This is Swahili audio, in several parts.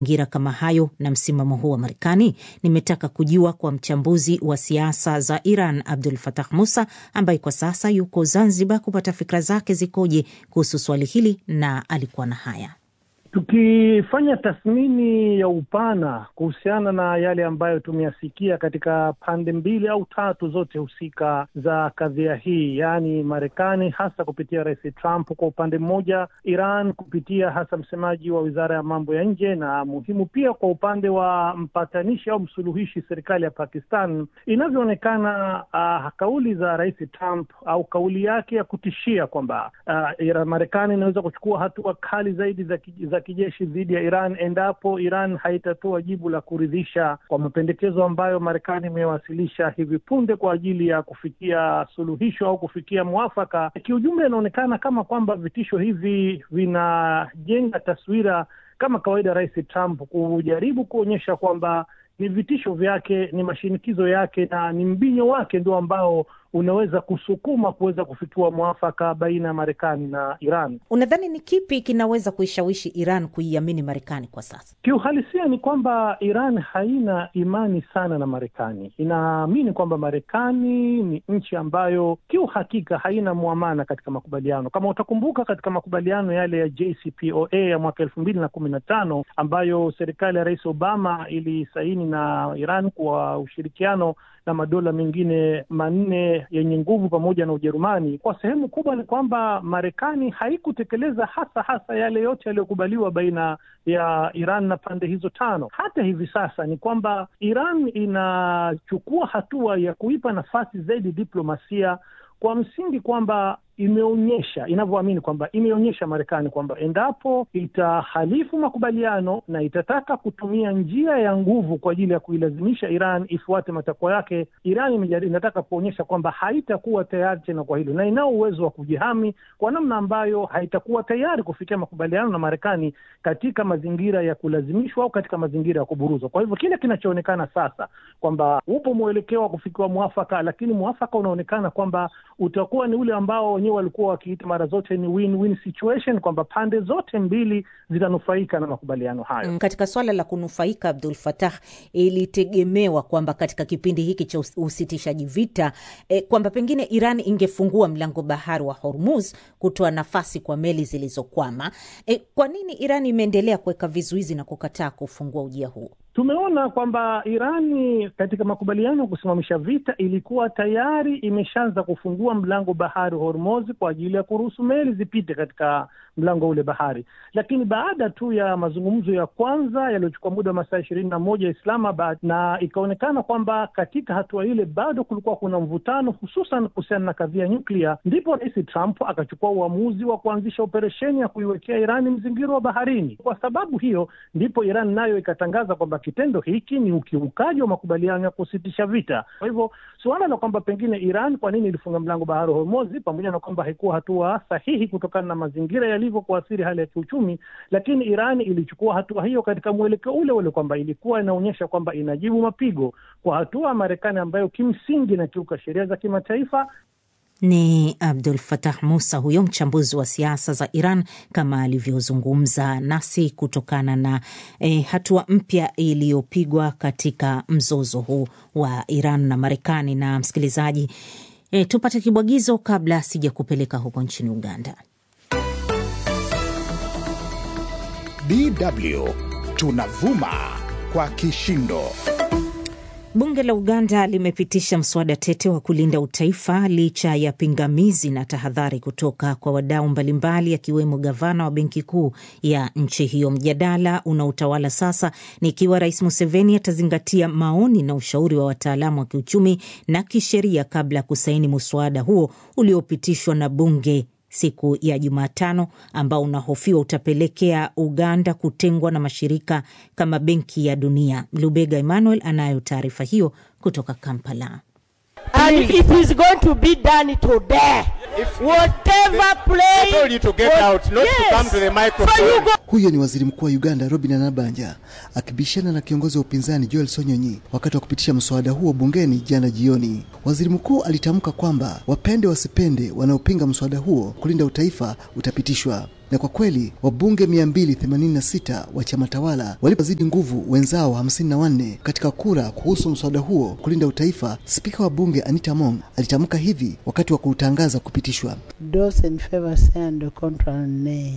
mazingira kama hayo na msimamo huu wa Marekani? Nimetaka kujua kwa mchambuzi wa siasa za Iran Abdul Fatah Musa ambaye kwa sasa yuko Zanzibar kupata fikra zake zikoje kuhusu swali hili, na alikuwa na haya. Tukifanya tathmini ya upana kuhusiana na yale ambayo tumeyasikia katika pande mbili au tatu zote husika za kadhia hii, yaani Marekani hasa kupitia Rais Trump kwa upande mmoja, Iran kupitia hasa msemaji wa wizara ya mambo ya nje, na muhimu pia kwa upande wa mpatanishi au msuluhishi serikali ya Pakistan, inavyoonekana uh, kauli za Rais Trump au kauli yake ya kutishia kwamba uh, Marekani inaweza kuchukua hatua kali zaidi za, za kijeshi dhidi ya Iran endapo Iran haitatoa jibu la kuridhisha kwa mapendekezo ambayo Marekani imewasilisha hivi punde kwa ajili ya kufikia suluhisho au kufikia mwafaka. Kiujumla, inaonekana kama kwamba vitisho hivi vinajenga taswira kama kawaida, Rais Trump kujaribu kuonyesha kwamba ni vitisho vyake, ni mashinikizo yake na ni mbinyo wake ndio ambao unaweza kusukuma kuweza kufikia mwafaka baina ya Marekani na Iran. Unadhani ni kipi kinaweza kuishawishi Iran kuiamini Marekani kwa sasa? Kiuhalisia ni kwamba Iran haina imani sana na Marekani, inaamini kwamba Marekani ni nchi ambayo kiuhakika haina mwamana katika makubaliano. Kama utakumbuka, katika makubaliano yale ya JCPOA ya mwaka elfu mbili na kumi na tano ambayo serikali ya Rais Obama ilisaini na Iran kwa ushirikiano na madola mengine manne yenye nguvu pamoja na Ujerumani, kwa sehemu kubwa ni kwamba Marekani haikutekeleza hasa hasa yale yote yaliyokubaliwa baina ya Iran na pande hizo tano. Hata hivi sasa ni kwamba Iran inachukua hatua ya kuipa nafasi zaidi diplomasia kwa msingi kwamba imeonyesha inavyoamini kwamba imeonyesha Marekani kwamba endapo itahalifu makubaliano na itataka kutumia njia ya nguvu kwa ajili ya kuilazimisha Iran ifuate matakwa yake, Iran inataka kuonyesha kwamba haitakuwa tayari tena kwa hilo, na inao uwezo wa kujihami kwa namna ambayo haitakuwa tayari kufikia makubaliano na Marekani katika mazingira ya kulazimishwa au katika mazingira ya kuburuzwa. Kwa hivyo kile kinachoonekana sasa kwamba upo mwelekeo wa kufikiwa mwafaka, lakini mwafaka unaonekana kwamba utakuwa ni ule ambao wenyewe walikuwa wakiita mara zote ni win-win situation, kwamba pande zote mbili zitanufaika na makubaliano hayo. Mm, katika swala la kunufaika, Abdul Fatah, ilitegemewa kwamba katika kipindi hiki cha usitishaji vita eh, kwamba pengine Iran ingefungua mlango bahari wa Hormuz kutoa nafasi kwa meli zilizokwama. Eh, kwa nini Iran imeendelea kuweka vizuizi na kukataa kufungua ujia huu? Tumeona kwamba Irani katika makubaliano ya kusimamisha vita ilikuwa tayari imeshaanza kufungua mlango bahari Hormuz kwa ajili ya kuruhusu meli zipite katika mlango ule bahari, lakini baada tu ya mazungumzo ya kwanza yaliyochukua muda wa masaa ishirini na moja Islamabad, na ikaonekana kwamba katika hatua ile bado kulikuwa kuna mvutano, hususan kuhusiana na kadhia nyuklia, ndipo Rais Trump akachukua uamuzi wa kuanzisha operesheni ya kuiwekea Irani mzingiro wa baharini. Kwa sababu hiyo, ndipo Iran nayo ikatangaza kwamba kitendo hiki ni ukiukaji wa makubaliano ya kusitisha vita. Kwa hivyo suala la kwamba pengine Iran kwa nini ilifunga mlango bahari Hormuz, pamoja na kwamba haikuwa hatua sahihi kutokana na mazingira yalivyo kuathiri hali ya kiuchumi, lakini Iran ilichukua hatua hiyo katika mwelekeo ule ule kwamba ilikuwa inaonyesha kwamba inajibu mapigo kwa hatua ya Marekani ambayo kimsingi inakiuka sheria za kimataifa. Ni Abdul Fatah Musa huyo mchambuzi wa siasa za Iran kama alivyozungumza nasi kutokana na eh, hatua mpya iliyopigwa katika mzozo huu wa Iran na Marekani. Na msikilizaji, eh, tupate kibwagizo kabla sija kupeleka huko nchini Uganda. DW tunavuma kwa kishindo. Bunge la Uganda limepitisha mswada tete wa kulinda utaifa licha ya pingamizi na tahadhari kutoka kwa wadau mbalimbali akiwemo gavana wa benki kuu ya nchi hiyo. Mjadala unaotawala sasa ni ikiwa Rais Museveni atazingatia maoni na ushauri wa wataalamu wa kiuchumi na kisheria kabla ya kusaini muswada huo uliopitishwa na bunge siku ya Jumatano ambao unahofiwa utapelekea Uganda kutengwa na mashirika kama Benki ya Dunia. Lubega Emmanuel anayo taarifa hiyo kutoka Kampala. And it is going to be done today. Whatever play. I told you to get out, not to come to the microphone. So you go. Huyo ni waziri mkuu wa Uganda Robin Anabanja akibishana na kiongozi wa upinzani Joel Sonyonyi wakati wa kupitisha mswada huo bungeni jana jioni. Waziri mkuu alitamka kwamba wapende wasipende, wanaopinga mswada huo kulinda utaifa utapitishwa. Na kwa kweli wabunge 286 wa chama tawala walipozidi nguvu wenzao 54 katika kura kuhusu mswada huo kulinda utaifa, spika wa bunge Anita Mong alitamka hivi wakati wa kuutangaza kupitishwa: Those in favor say and contra nay.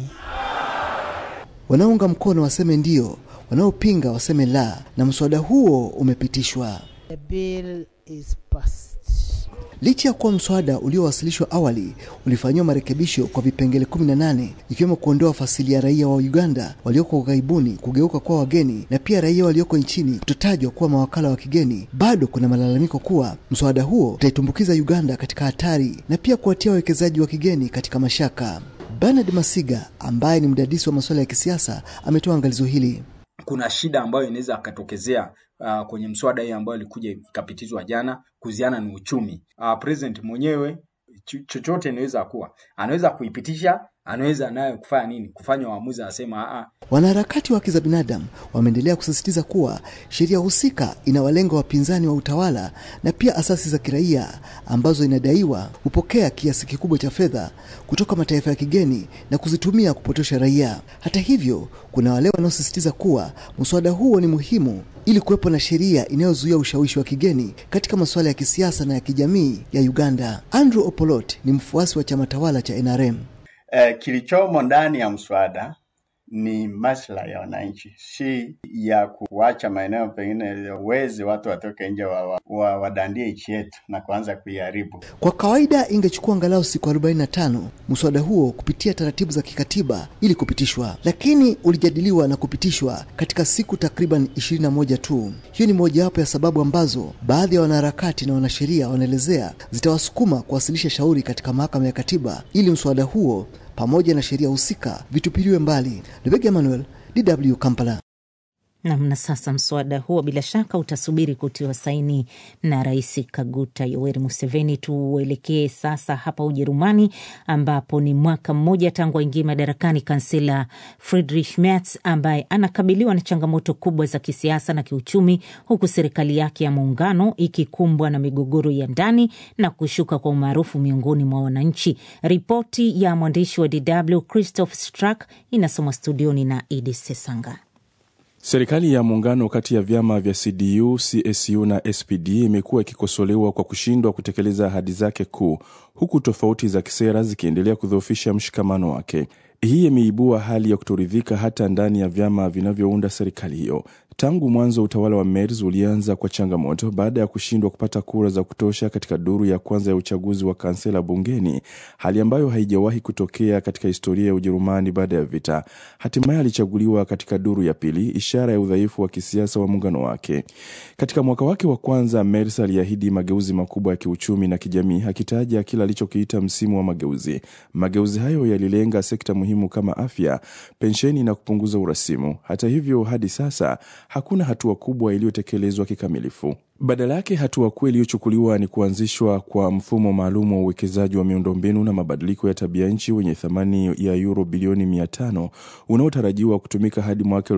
Wanaounga mkono waseme ndio, wanaopinga waseme la, na mswada huo umepitishwa. The bill is passed. Licha ya kuwa mswada uliowasilishwa awali ulifanyiwa marekebisho kwa vipengele 18 ikiwemo kuondoa fasili ya raia wa Uganda walioko ughaibuni kugeuka kuwa wageni na pia raia walioko nchini kutotajwa kuwa mawakala wa kigeni, bado kuna malalamiko kuwa mswada huo utaitumbukiza Uganda katika hatari na pia kuwatia wawekezaji wa kigeni katika mashaka. Bernard Masiga ambaye ni mdadisi wa masuala ya kisiasa ametoa angalizo hili. kuna shida ambayo inaweza akatokezea uh, kwenye mswada hii ambayo ilikuja ikapitizwa jana kuhusiana na uchumi. Uh, president mwenyewe cho- chochote inaweza kuwa anaweza kuipitisha, anaweza nayo kufanya nini, kufanya uamuzi, anasema "Ah, ah, Wanaharakati wa haki za binadamu wameendelea kusisitiza kuwa sheria husika inawalenga wapinzani wa utawala na pia asasi za kiraia ambazo inadaiwa hupokea kiasi kikubwa cha fedha kutoka mataifa ya kigeni na kuzitumia kupotosha raia. Hata hivyo, kuna wale wanaosisitiza kuwa mswada huo ni muhimu ili kuwepo na sheria inayozuia ushawishi wa kigeni katika masuala ya kisiasa na ya kijamii ya Uganda. Andrew Opolot ni mfuasi wa chama tawala cha NRM. Eh, kilichomo ndani ya mswada ni maslahi ya wananchi, si ya kuacha maeneo pengine wezi watu watoke nje wa, wa, wa, wadandie nchi yetu na kuanza kuiharibu. Kwa kawaida ingechukua angalau siku 45 mswada huo kupitia taratibu za kikatiba ili kupitishwa, lakini ulijadiliwa na kupitishwa katika siku takriban 21 tu. Hiyo ni mojawapo ya sababu ambazo baadhi ya wanaharakati na wanasheria wanaelezea zitawasukuma kuwasilisha shauri katika mahakama ya katiba ili mswada huo pamoja na sheria husika vitupiliwe mbali. Lubega Emmanuel, DW Kampala. Namna sasa, mswada huo bila shaka utasubiri kutiwa saini na Rais Kaguta Yoweri Museveni. Tuelekee sasa hapa Ujerumani, ambapo ni mwaka mmoja tangu aingie madarakani kansela Friedrich Merz ambaye anakabiliwa na changamoto kubwa za kisiasa na kiuchumi, huku serikali yake ya muungano ikikumbwa na migogoro ya ndani na kushuka kwa umaarufu miongoni mwa wananchi. Ripoti ya mwandishi wa DW Christoph Strack inasomwa studioni na Idi Sesanga. Serikali ya muungano kati ya vyama vya CDU, CSU na SPD imekuwa ikikosolewa kwa kushindwa kutekeleza ahadi zake kuu, huku tofauti za kisera zikiendelea kudhoofisha mshikamano wake. Hii imeibua hali ya kutoridhika hata ndani ya vyama vinavyounda serikali hiyo. Tangu mwanzo utawala wa Merz ulianza kwa changamoto baada ya kushindwa kupata kura za kutosha katika duru ya kwanza ya uchaguzi wa kansela bungeni, hali ambayo haijawahi kutokea katika historia ya Ujerumani baada ya vita. Hatimaye alichaguliwa katika duru ya pili, ishara ya udhaifu wa kisiasa wa muungano wake. Katika mwaka wake wa kwanza, Merz aliahidi mageuzi makubwa ya kiuchumi na kijamii, akitaja kile alichokiita msimu wa mageuzi. Mageuzi hayo yalilenga sekta muhimu kama afya, pensheni na kupunguza urasimu. Hata hivyo, hadi sasa hakuna hatua kubwa iliyotekelezwa kikamilifu. Badala yake hatua kuu iliyochukuliwa ni kuanzishwa kwa mfumo maalum wa uwekezaji wa miundombinu na mabadiliko ya tabia nchi wenye thamani ya euro bilioni 500 unaotarajiwa kutumika hadi mwaka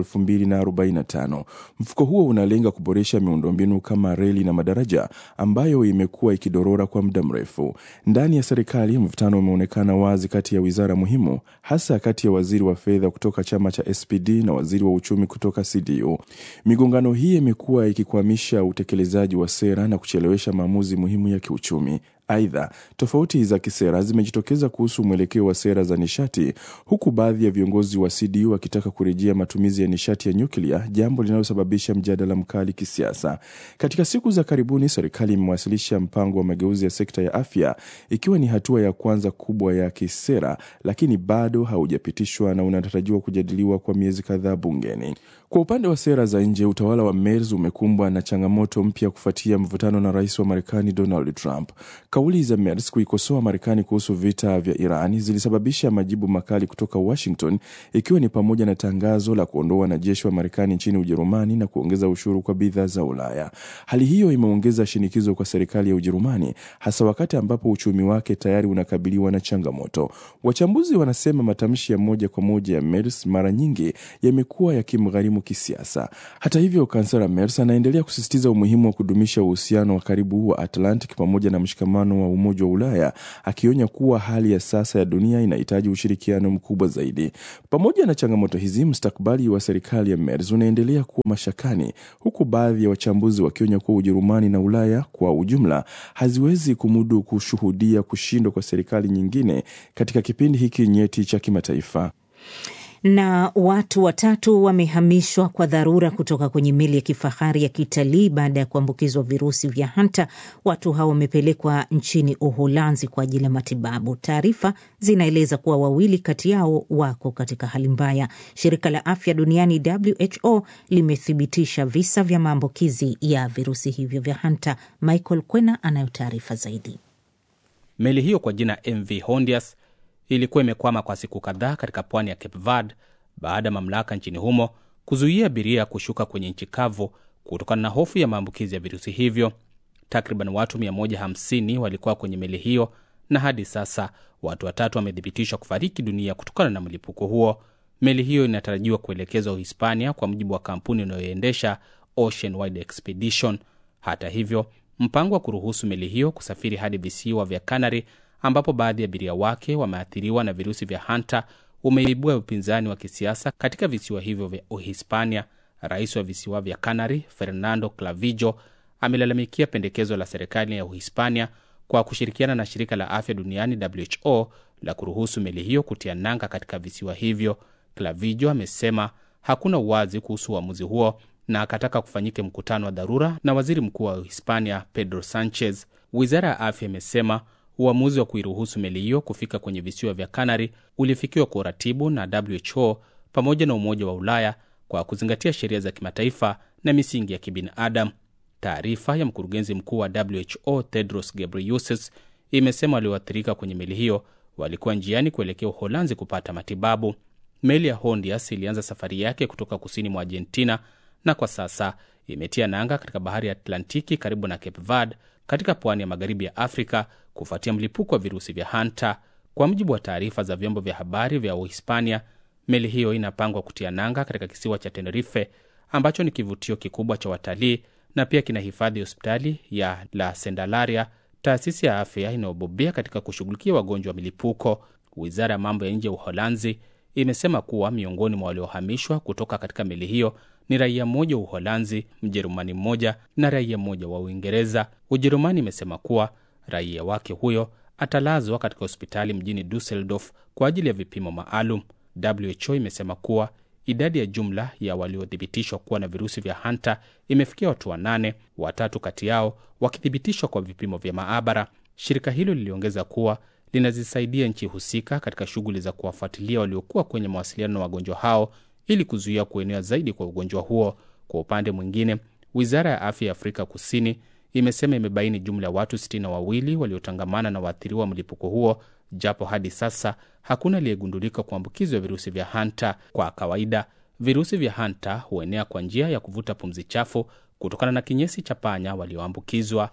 2045. Mfuko huo unalenga kuboresha miundombinu kama reli na madaraja ambayo imekuwa ikidorora kwa muda mrefu. Ndani ya serikali, mvutano umeonekana wazi kati ya wizara muhimu, hasa kati ya waziri wa fedha kutoka chama cha SPD na waziri wa uchumi kutoka CDU. Migongano hii imekuwa ikikwamisha utekelezaji wa sera na kuchelewesha maamuzi muhimu ya kiuchumi. Aidha, tofauti za kisera zimejitokeza kuhusu mwelekeo wa sera za nishati, huku baadhi ya viongozi wa CDU wakitaka kurejea matumizi ya nishati ya nyuklia, jambo linalosababisha mjadala mkali kisiasa. Katika siku za karibuni, serikali imewasilisha mpango wa mageuzi ya sekta ya afya, ikiwa ni hatua ya kwanza kubwa ya kisera, lakini bado haujapitishwa na unatarajiwa kujadiliwa kwa miezi kadhaa bungeni. Kwa upande wa sera za nje, utawala wa Merz umekumbwa na changamoto mpya kufuatia mvutano na rais wa Marekani Donald Trump. Kauli za Merz kuikosoa Marekani kuhusu vita vya Iran zilisababisha majibu makali kutoka Washington, ikiwa ni pamoja na tangazo la kuondoa wanajeshi wa Marekani nchini Ujerumani na kuongeza ushuru kwa bidhaa za Ulaya. Hali hiyo imeongeza shinikizo kwa serikali ya Ujerumani, hasa wakati ambapo uchumi wake tayari unakabiliwa na changamoto. Wachambuzi wanasema matamshi ya moja kwa moja ya Merz mara nyingi yamekuwa yakimgharimu muhimu kisiasa. Hata hivyo, kansela Merz anaendelea kusisitiza umuhimu wa kudumisha uhusiano wa karibu wa Atlantic pamoja na mshikamano wa Umoja wa Ulaya, akionya kuwa hali ya sasa ya dunia inahitaji ushirikiano mkubwa zaidi. Pamoja na changamoto hizi, mustakabali wa serikali ya Merz unaendelea kuwa mashakani, huku baadhi ya wachambuzi wakionya kuwa Ujerumani na Ulaya kwa ujumla haziwezi kumudu kushuhudia kushindwa kwa serikali nyingine katika kipindi hiki nyeti cha kimataifa. Na watu watatu wamehamishwa kwa dharura kutoka kwenye meli ya kifahari ya kitalii baada ya kuambukizwa virusi vya hanta. Watu hao wamepelekwa nchini Uholanzi kwa ajili ya matibabu. Taarifa zinaeleza kuwa wawili kati yao wako katika hali mbaya. Shirika la afya duniani WHO limethibitisha visa vya maambukizi ya virusi hivyo vya hanta. Michael Kwena anayo taarifa zaidi. Meli hiyo kwa jina MV Hondias ilikuwa imekwama kwa siku kadhaa katika pwani ya Cape Verde baada ya mamlaka nchini humo kuzuia abiria kushuka kwenye nchi kavu kutokana na hofu ya maambukizi ya virusi hivyo. Takriban watu 150 walikuwa kwenye meli hiyo na hadi sasa watu watatu wamethibitishwa kufariki dunia kutokana na mlipuko huo. Meli hiyo inatarajiwa kuelekezwa Uhispania kwa mujibu wa kampuni inayoendesha Ocean Wide Expedition. Hata hivyo, mpango wa kuruhusu meli hiyo kusafiri hadi visiwa vya Canary ambapo baadhi ya abiria wake wameathiriwa na virusi vya hanta umeibua upinzani wa kisiasa katika visiwa hivyo vya Uhispania. Rais wa visiwa vya Canary Fernando Clavijo amelalamikia pendekezo la serikali ya Uhispania kwa kushirikiana na shirika la afya duniani WHO la kuruhusu meli hiyo kutia nanga katika visiwa hivyo. Clavijo amesema hakuna uwazi kuhusu uamuzi huo na akataka kufanyike mkutano wa dharura na waziri mkuu wa Uhispania Pedro Sanchez. Wizara ya afya imesema uamuzi wa kuiruhusu meli hiyo kufika kwenye visiwa vya Kanari ulifikiwa kwa uratibu na WHO pamoja na Umoja wa Ulaya kwa kuzingatia sheria za kimataifa na misingi ya kibinadamu. Taarifa ya mkurugenzi mkuu wa WHO Tedros Ghebreyesus imesema walioathirika kwenye meli hiyo walikuwa njiani kuelekea Uholanzi kupata matibabu. Meli ya Hondias ilianza safari yake kutoka kusini mwa Argentina na kwa sasa imetia nanga katika bahari ya Atlantiki karibu na Cape Verde katika pwani ya magharibi ya Afrika kufuatia mlipuko wa virusi vya hanta. Kwa mujibu wa taarifa za vyombo vya habari vya Uhispania, meli hiyo inapangwa kutia nanga katika kisiwa cha Tenerife ambacho ni kivutio kikubwa cha watalii na pia kina hifadhi hospitali ya La Candelaria, taasisi ya afya inayobobea katika kushughulikia wagonjwa wa milipuko. Wizara ya mambo ya nje ya Uholanzi imesema kuwa miongoni mwa waliohamishwa kutoka katika meli hiyo ni raia mmoja wa Uholanzi, Mjerumani mmoja na raia mmoja wa Uingereza. Ujerumani imesema kuwa raia wake huyo atalazwa katika hospitali mjini Dusseldorf kwa ajili ya vipimo maalum. WHO imesema kuwa idadi ya jumla ya waliothibitishwa kuwa na virusi vya hanta imefikia watu wanane, watatu kati yao wakithibitishwa kwa vipimo vya maabara. Shirika hilo liliongeza kuwa linazisaidia nchi husika katika shughuli za kuwafuatilia waliokuwa kwenye mawasiliano na wagonjwa hao ili kuzuia kuenea zaidi kwa ugonjwa huo. Kwa upande mwingine, wizara ya afya ya Afrika Kusini imesema imebaini jumla ya watu sitini na wawili waliotangamana na waathiriwa wa mlipuko huo, japo hadi sasa hakuna aliyegundulika kuambukizwa virusi vya hanta. Kwa kawaida virusi vya hanta huenea kwa njia ya kuvuta pumzi chafu kutokana na kinyesi cha panya walioambukizwa.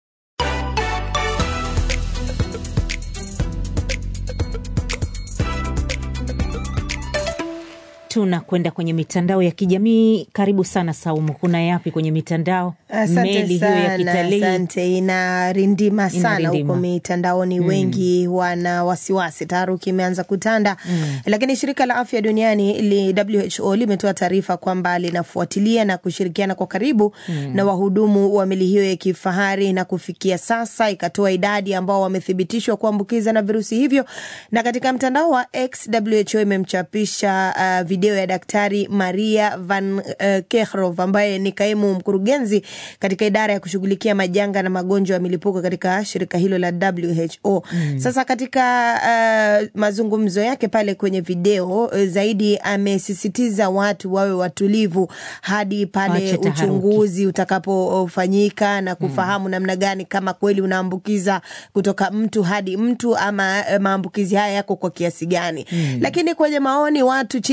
Tunakwenda kwenye mitandao ya kijamii. Karibu sana Saumu, kuna yapi kwenye mitandao? Asante Meli hiyo ya sana, kitalii asante. Inarindima sana Inarindima. huko mitandaoni, wengi wana wasiwasi, taharuki imeanza kutanda lakini shirika la afya duniani li, WHO limetoa taarifa kwamba linafuatilia na kushirikiana kwa karibu na wahudumu wa meli hiyo ya kifahari na kufikia sasa ikatoa idadi ambao wamethibitishwa kuambukiza na virusi hivyo. Na katika mtandao wa X, WHO imemchapisha uh, video ya Daktari Maria Van uh, Kerkhove ambaye ni kaimu mkurugenzi katika idara ya kushughulikia majanga na magonjwa ya milipuko katika shirika hilo la WHO. Sasa katika uh, mazungumzo yake pale kwenye video uh, zaidi amesisitiza watu wawe watulivu hadi pale Waache taharuki. uchunguzi utakapofanyika na kufahamu namna gani kama kweli unaambukiza kutoka mtu hadi mtu ama eh, maambukizi haya yako kwa kiasi gani. Lakini kwenye maoni watu chini ya video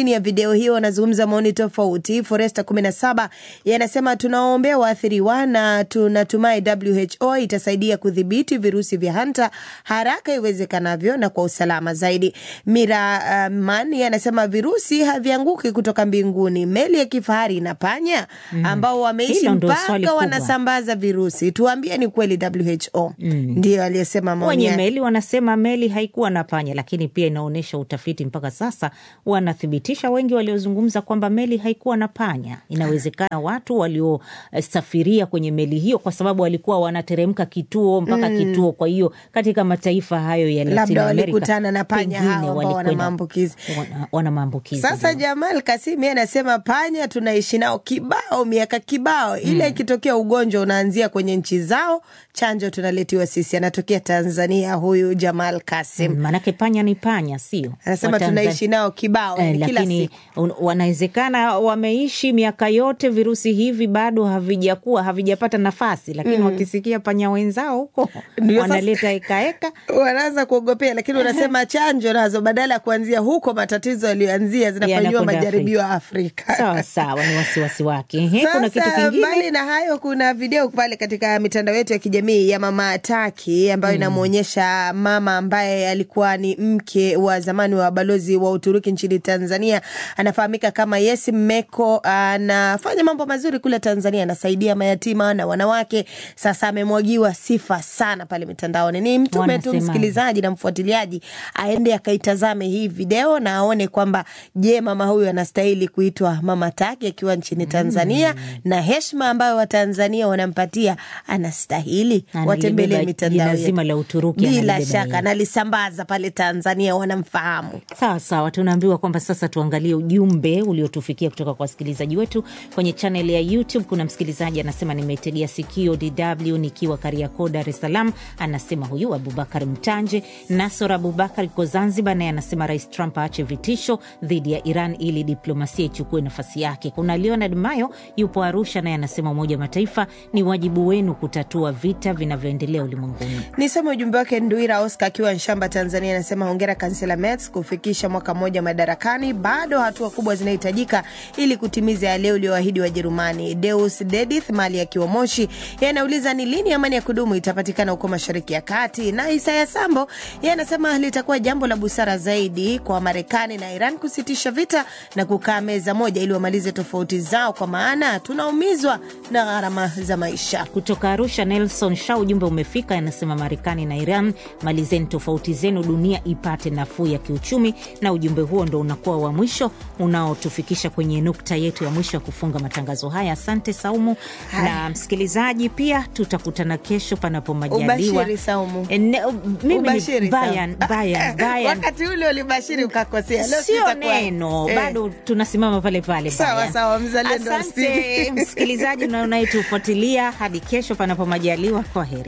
video hiyo wanazungumza maoni tofauti. Foresta 17 yanasema tunawaombea waathiriwa na tunatumai WHO itasaidia kudhibiti virusi vya hanta haraka iwezekanavyo na kwa usalama zaidi. Mira uh, man anasema virusi havianguki kutoka mbinguni, meli ya kifahari inapanya ambao wameishi Hilo ndo swali mpaka kubwa. wanasambaza virusi. Tuambie ni kweli WHO ndio aliyesema maoni wenye yake. meli wanasema meli haikuwa na panya, lakini pia inaonyesha utafiti mpaka sasa wanathibitisha wengi waliozungumza kwamba meli haikuwa na panya. Inawezekana watu waliosafiria kwenye meli hiyo, kwa sababu walikuwa wanateremka kituo mpaka Mm. kituo. Kwa hiyo katika mataifa hayo ya Latin labda America, walikutana na panya pengine hao ambao wana walikwenda- maambukizi. wana- wana maambukizi Sasa ndio. Jamal Kasimi anasema panya tunaishi nao kibao, miaka kibao, ile ikitokea ugonjwa unaanzia kwenye nchi zao, chanjo tunaletiwa sisi. Anatokea Tanzania huyu Jamal Kasim. Mm, Manake panya ni panya, sio Anasema Watanzania- tunaishi nao kibao, Eh, yani kila lakini siku. un- wanawezekana wameishi miaka yote, virusi hivi bado havijakuwa havijapata nafasi, lakini Mm. wakisikia panya wenzao huko Ndio sasa- wanaleta hekaeka. wanaanza kuogopea, lakini unasema chanjo nazo badala ya kuanzia huko matatizo yaliyoanzia zinafanyiwa Yanakwenda majaribio ya Afrika. Sawa sawa, ni wasiwasi wake. Ehe, kuna kitu Sasa kingine mbali na hayo, kuna video pale katika mitandao yetu ya kijamii ya mama Ataki ambayo Mm. inamwonyesha mama ambaye alikuwa ni mke wa zamani wa balozi wa Uturuki nchini Tanzania, anafahamika kama Yesi Mmeko. Anafanya mambo mazuri kule Tanzania, anasaidia mayatima na wanawake. Sasa amemwagiwa sifa sana pale mitandaoni. Ni mtume tu Wanasemaje? msikilizaji na mfuatiliaji aende akaitazame hii video na aone kwamba je, mama huyu anastahili kuitwa mama Taki akiwa nchini Tanzania na heshima ambayo Watanzania wanampatia anastahili. Analibeba Watembelee mitandao jina yetu. zima la Uturuki bila analibeba shaka yeye. nalisambaza pale Tanzania, wanamfahamu. Sawa sawa, tunaambiwa kwamba sasa tuangalie ujumbe uliotufikia kutoka kwa wasikilizaji wetu kwenye chaneli ya YouTube. Kuna msikilizaji anasema, nimeitegea sikio DW nikiwa Kariakoo, Dar es Salaam. Anasema huyu Abubakar Mtanje. Nasor Abubakar iko Zanzibar, naye anasema Rais Trump aache vitisho dhidi ya Iran ili diplomasia ichukue nafasi yake. Kuna Leonard Mayo yupo Arusha, naye anasema Umoja wa Mataifa, ni wajibu wenu kutatua vita vinavyoendelea ulimwenguni. Nisome ujumbe wake. Nduira Oscar akiwa Nshamba, Tanzania, anasema hongera kansela Merz kufikisha mwaka mmoja madarakani. Bado hatua kubwa zinahitajika ili kutimiza yale ulioahidi Wajerumani. Deus Dedith Mali akiwa Moshi, yeye anauliza ni lini amani ya kudumu itapatikana huko Mashariki ya Kati. Na Isaya Sambo yeye anasema litakuwa jambo la busara zaidi kwa Marekani na Iran kusitisha vita na kukaa meza moja ili wamalize tofauti zao, kwa maana tunaumizwa na gharama za maisha. Kutoka Arusha, Nelson Sha, ujumbe umefika, anasema Marekani na Iran, malizeni tofauti zenu, dunia ipate nafuu ya kiuchumi. Na ujumbe huo ndo unakuwa wa mwisho unaotufikisha kwenye nukta yetu ya mwisho ya kufunga matangazo haya. Asante Saumu na msikilizaji, pia tutakutana kesho panapo majaliwa. Ubashiri Saumu. E, ne- mimi ni Ubashiri, Bayan, Saumu. Bayan, Bayan. wakati ule ulibashiri ukakosea, leo Sio sitakuwa- neno Eh. bado tunasimama pale pale. Sawa, Bayan. sawa, mzalendo wa Asante Steve. msikilizaji na unayetufuatilia hadi kesho panapo majaliwa. Kwa heri.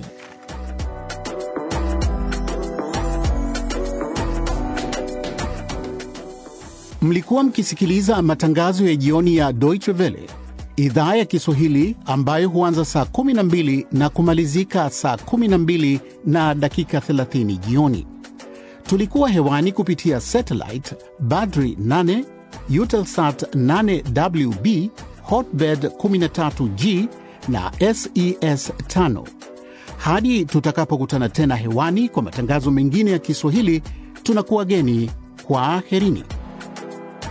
Mlikuwa mkisikiliza matangazo ya jioni ya Deutsche Welle idhaa ya Kiswahili ambayo huanza saa 12 na kumalizika saa 12 na dakika 30 jioni. Tulikuwa hewani kupitia satellite Badri 8, Eutelsat 8WB, Hotbird 13G na SES 5. Hadi tutakapokutana tena hewani kwa matangazo mengine ya Kiswahili, tunakuwa geni. Kwaherini.